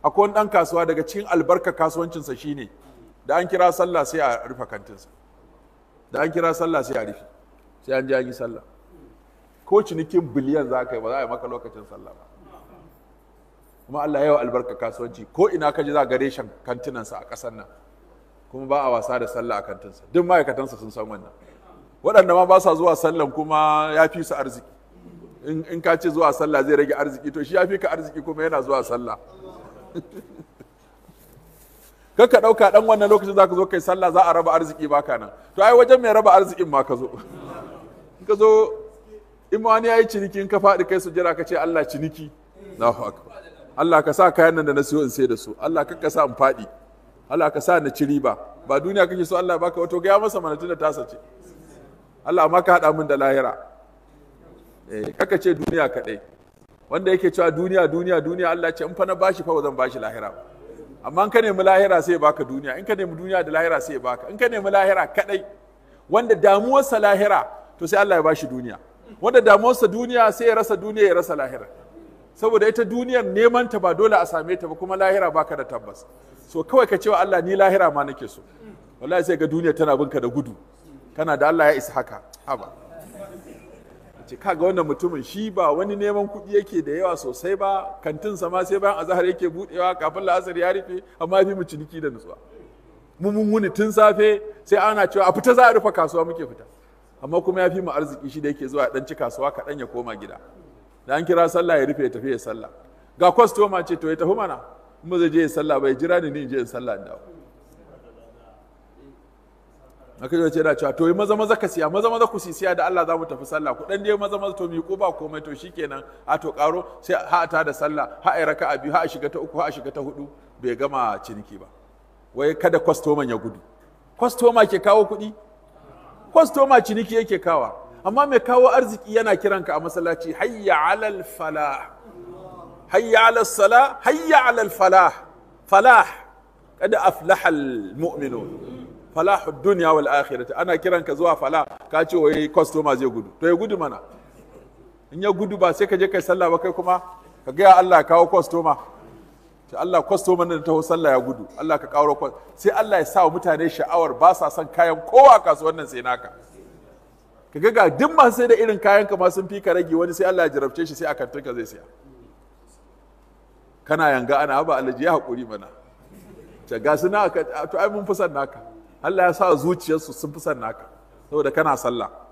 akwai wani ɗan kasuwa daga cikin albarka kasuwancinsa shine da an kira sallah sai a rufe kantinsa da an kira sallah sai a rufe sai an ji an yi sallah ko cinikin biliyan za ka yi ba za a yi maka lokacin sallah ba kuma Allah yawa albarka kasuwanci ko ina ka ji za ga reshen kantinansa a ƙasar nan kuma ba a wasa da sallah a kantinsa duk ma'aikatansa sun san wannan waɗanda ma ba sa zuwa sallan kuma ya fi su arziki in ka ce zuwa sallah zai rage arziki to shi ya fi ka arziki kuma yana zuwa sallah kan ka ɗauka ɗan wannan lokacin za ka zo kai sallah za a raba arziki baka nan to ai wajen mai raba arzikin ma ka zo ka zo in ma wani ya yi ciniki in ka faɗi kai sujjara ka ce Allah ciniki Allahu akbar Allah ka sa kayan nan da na siyo in sai da su Allah ka sa in faɗi Allah ka sa na ci riba ba duniya kake so Allah baka wato ga masa mana tunda tasa ce Allah amma ka haɗa min da lahira eh kaka ce duniya kaɗai wanda yake cewa duniya duniya duniya Allah ce in fa na bashi fa ba zan bashi lahira ba amma in ka nemi lahira sai ya baka duniya in ka nemi duniya da lahira sai ya baka in ka nemi lahira kaɗai wanda damuwarsa lahira to sai Allah ya bashi duniya wanda damuwarsa duniya sai ya rasa duniya ya rasa lahira saboda ita duniyar neman ta ba dole a same ta ba kuma lahira baka da tabbas so kawai ka cewa Allah ni lahira ma nake so wallahi sai ga duniya tana binka da gudu kana da Allah ya isa haka haba ce kaga wannan mutumin shi ba wani neman kuɗi yake da yawa sosai ba kantin ma sai bayan azahar yake budewa kafin la'asar ya rufe amma fi mu ciniki da nutsuwa mu mun wuni tun safe sai ana cewa a fita za a rufe kasuwa muke fita amma kuma ya fi mu arziki shi da yake zuwa dan ci kasuwa kaɗan ya koma gida da an kira sallah ya rufe ya tafi ya sallah ga kwastoma ce to ya tafi mana in ba zai je ya sallah ba ya jira ni ni in je in sallah in dawo aka yi ce da cewa to yi maza maza ka siya maza maza ku siya da Allah za mu tafi sallah ku dan dai maza maza to mi ko ba komai to shikenan a to karo sai ha ta da sallah ha ai raka'a biyu ha a shiga ta uku ha a shiga ta hudu bai gama ciniki ba wai kada kwastoman ya gudu kwastoma ke kawo kuɗi kwastoma ciniki yake kawa amma mai kawo arziki yana kiranka a masallaci hayya alal falah hayya alal sala hayya alal falah falah kada aflaha al mu'minun falahu dunya wal akhirati ana kiranka zuwa falah ka ce wai kwastoma zai gudu to ya gudu mana in ya gudu ba sai ka je kai sallah ba kai kuma ka ga Allah ya kawo kwastoma sai Allah kwastoman da taho sallah ya gudu Allah ka kawo sai Allah ya sa wa mutane sha'awar ba sa son kayan kowa kasuwan nan sai naka ka ga ga duk masu sai da irin kayan ka ma sun fi ka rage wani sai Allah ya jarabce shi sai a kantinka zai siya kana yanga ana ba alaji ya haƙuri mana ta ga su na to ai mun fi son naka Allah ya sa zuciyarsu sun fi son naka saboda kana sallah